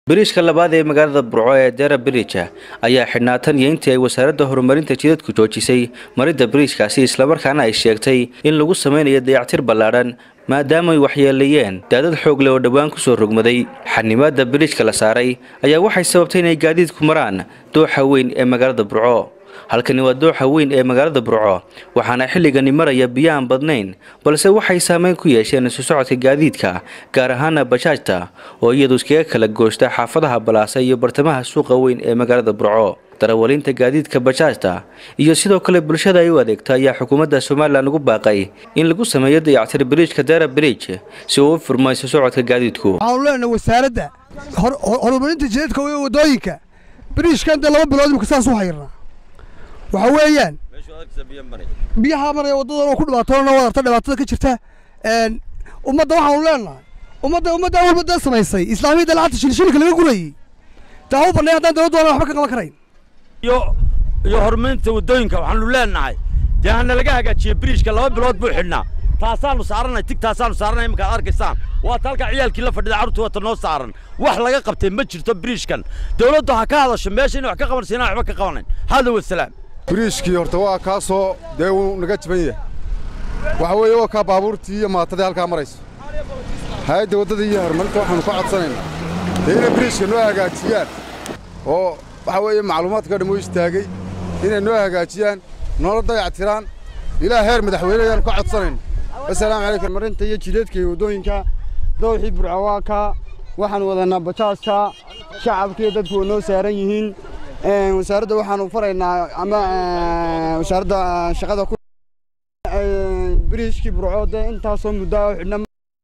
biriishka labaad ee magaalada burco ee dera birija ayaa xidhnaa tan iyo intii ay wasaaradda horumarinta jidadku joojisay maridda biriishkaasi islamarkaana ay sheegtay in lagu sameynayo dayactir ballaadhan maadaama ay waxyeeleeyeen daadad xoog leh oo dhowaan kusoo rogmaday xanimaadda biriijka la saaray ayaa waxay sababtay inay gaadiidku maraan dooxa weyn ee magaalada burco halkani waa dooxa weyn ee magaalada burco waxaana xilligani maraya biyo aan badnayn balse waxay saameyn ku yeesheen isu socodka gaadiidka gaar ahaana bajaajta oo iyadu iskaga kala goosta xaafadaha balaasa iyo bartamaha suuqa weyn ee magaalada burco darawalinta gaadiidka bajaajta iyo sidoo kale bulshada ay u adeegta ayaa xukuumadda somalilan ugu baaqay in lagu sameeyo dayactir biriijka dera biriij si uu u furmo isu socodka gaadiidku waxaanu leenahay wasaaradda horumarinta jidadka iyo wadooyinka biriishkan dee laba bilood imika saas u hayrnaa waxa weeyaan biyaha maraya waddadan oo ku dhibaatoona wadarta dhibaatada ka jirta ummadda waxaanu leenahay ummadda ummadda walba dee samaysay islaamiyadda lacagta shilshilka laga gurayey taa u bannay haddaan dawladdu aan waxba ka qaban karayn iyo iyo horumarinta waddooyinka waxaanu leenahay dee hana laga hagaajiye biriishka laba bilood buu xidhnaa taasaanu saaranay tig taasaanu saaranay iminkaad arkaysaan waata halkaa ciyaalkii la fadhida carruurta wata noo saaran wax laga qabtay ma jirto biriishkan dawladdu ha ka hadasho meesha inay wax ka qabanaysa inaan waxba ka qabanayn hada wasalaam biriishkii horta waa kaasoo dee wuu naga jaban yahay waxa weeye waa kaa baabuurtii iyo maatadii halkaa marayso hay-adda waddada iyo horumarinta waxaanu ka codsanaynaa dee inay biriishka noo hagaajiyaan oo waxa weeye macluumaadka dhan u istaagay inay noo hagaajiyaan noola dayactiraan ilaa heer madaxweyne ayaanu ka codsanayna asalaamu calaykum marinta iyo jidadka iyo waddooyinka dowxii burco waa kaa waxaan wadanaa bajaajka shacabkiiyo dadku way noo saaran yihiin wasaaradda waxaanu faraynaa ama wasaaradda shaqada ku biriishkii burco dee intaasoo muddo oo xidhna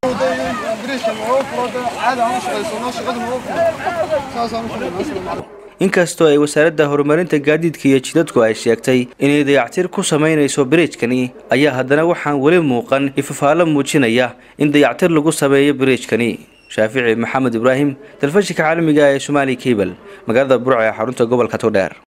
inkastoo ay wasaaradda horumarinta gaadiidka iyo jidadku ay sheegtay inay dayactir ku samaynayso biriijkani ayaa haddana waxaan weli muuqan ifafaalo muujinaya in dayactir lagu sameeyo biriijkani shaafici maxamed ibraahim telefishinka caalamiga ee somaali kabel magaalada burco ee xarunta gobolka togdheer